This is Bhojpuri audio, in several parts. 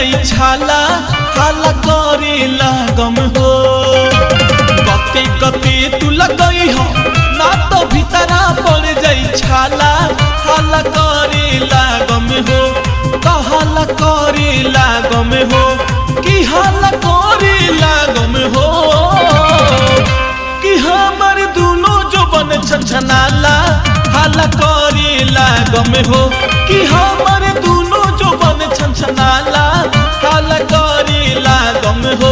जाई छाला हाला करे लागम हो गते गते तू लगई हो ना तो भीतरा पड़ जाई छाला हाला करे लागम हो कहाला करे लागम हो कि हाला करे लागम हो कि हमर दुनो जो बन छछनाला हाला करे लागम हो कि हमर दुनो जो बन छछनाला हाला करे लागम हो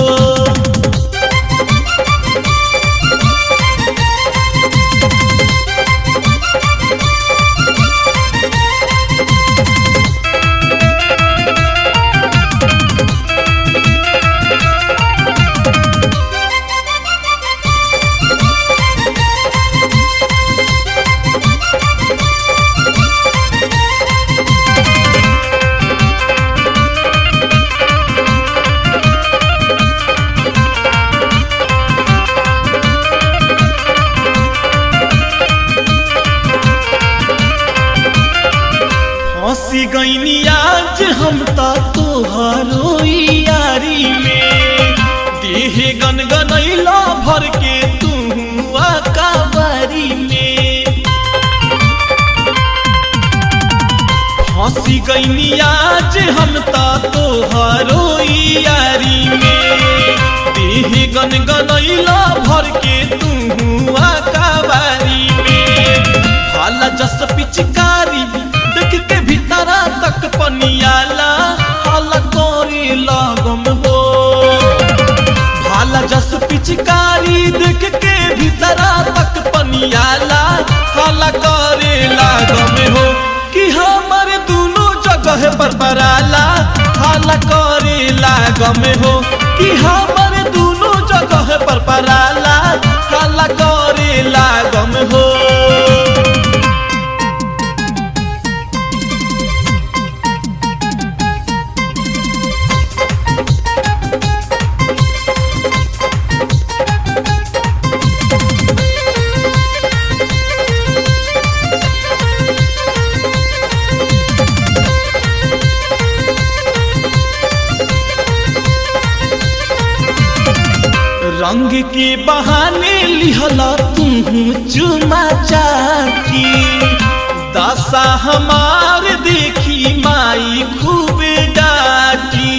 हंसी गईनी आज हम त तोहरो यारी में देह गनगनैला भर के तू काबारी में हंसी गईनी आज हम त तोहरो यारी में देह गनगनैला भर के तू काबारी में भाला जस पिचकारी देख के भीतरा तक पनियाला हाला करे लागम हो भाला जस पिचकारी देख के भीतरा तक पनियाला हाला करे लागम हो कि हमर दुनो जगह पर पराला हाला करे लागम हो कि हमर दुनो जगह पर पराला हाला करे लागम हो रंग के बहाने लिहला तुम चुमा चाकी दशा हमार देखी माई खूब डाकी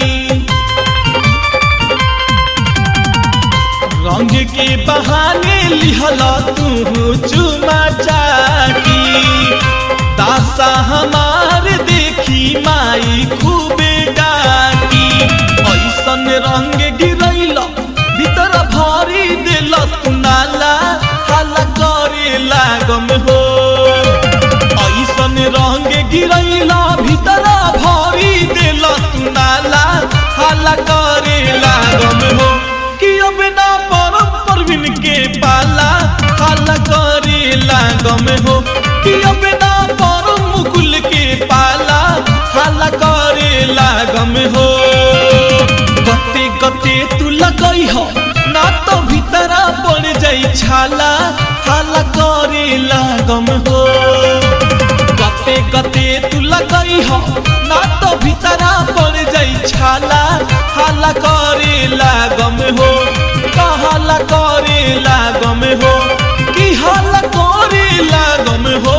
रंग के बहाने लिहला तू चुमा चाकी दशा हमार देखी माई खूब डाकी ऐसन रंग गिरैला भीतर भारी दिल तू नाला हाला करे लागम हो ऐसन रंग गिरैला भीतर भारी दिल तू नाला हाला करे लागम हो कि अब ना परम परवीन के पाला हाला करे लागम हो कि अब ना परम मुकुल के पाला हाला करे लागम हो गते गते तू लगई हो ना तो भीतरा पड़ जाई छाला हाला करे लागम हो गते गते तू लगई हो ना तो भीतरा पड़ जाई छाला हाला करे लागम हो कहाला करे लागम हो कि हाला करे लागम हो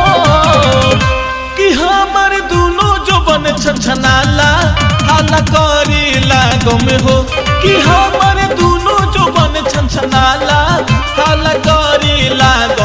कि हमर दुनो जो बन छछनाला हाला करे लागम हो कि हमर दुनो जो बन छछनाला हाला करे लागम